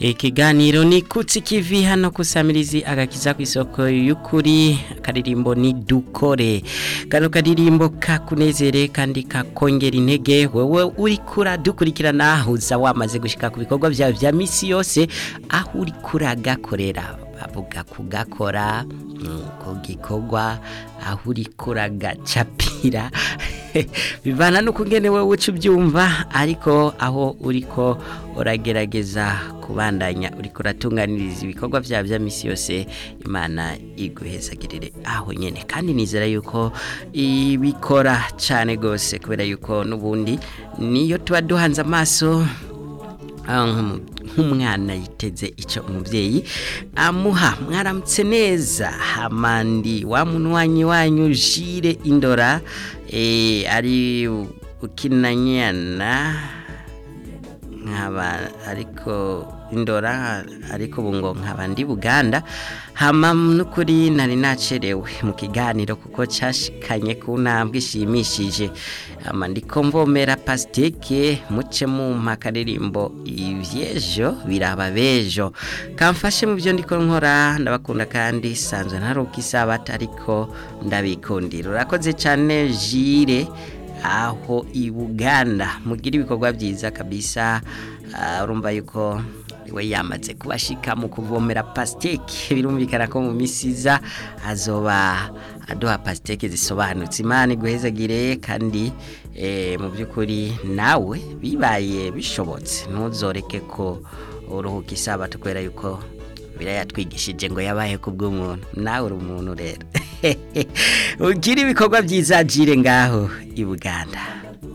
ikiganiro ni kutsi kivi hano kusamirizi agakiza ku isoko y'ukuri karirimbo ni dukore kano karirimbo kakunezere kandi kakongera intege wewe uri kura dukurikirana uza wamaze gushika ku bikorwa byawe vya misi yose aho uri kuragakorera bavuga kugakora ku gikorwa aho uri kuragacapira bivana n'ukungene wowe uca ubyumva ariko aho uriko uragerageza kubandanya uriko uratunganiriza ibikorwa byawe bya misi yose imana iguhezagirire aho nyine kandi nizera yuko ibikora cyane rwose kubera yuko n'ubundi niyo tuba duhanze amaso nk'umwana yiteze icyo umubyeyi amuha mwaramutse neza hamandi wa munywanyi wanyu jire indora ari ukinanyana nkaba ariko indora ariko ubu ngo nkaba ndi buganda hama n'ukuri nari nacerewe mu kiganiro kuko cyashikanye ku ntambwe ishimishije hama ndiko mvomera pasiteke muce mu akaririmbo ibyejo biraba bejo kamfashe mu byo ndiko nkora ndabakunda kandi sanzwe ntaruka isabata ariko ndabikundira urakoze cyane jire aho i buganda mugira ibikorwa byiza kabisa urumva yuko we yamaze kubashika mu kuvomera pasiteke birumvikana ko mu misiza azoba aduha pasiteke zisobanutse imana iguhezagire kandi mu by'ukuri nawe bibaye bishobotse ntuzoreke ko uruhuka isabato kubera yuko birayatwigishije ngo yabaye ku bw'umuntu nawe uri umuntu rero ugira ibikorwa byiza jire ngaho i buganda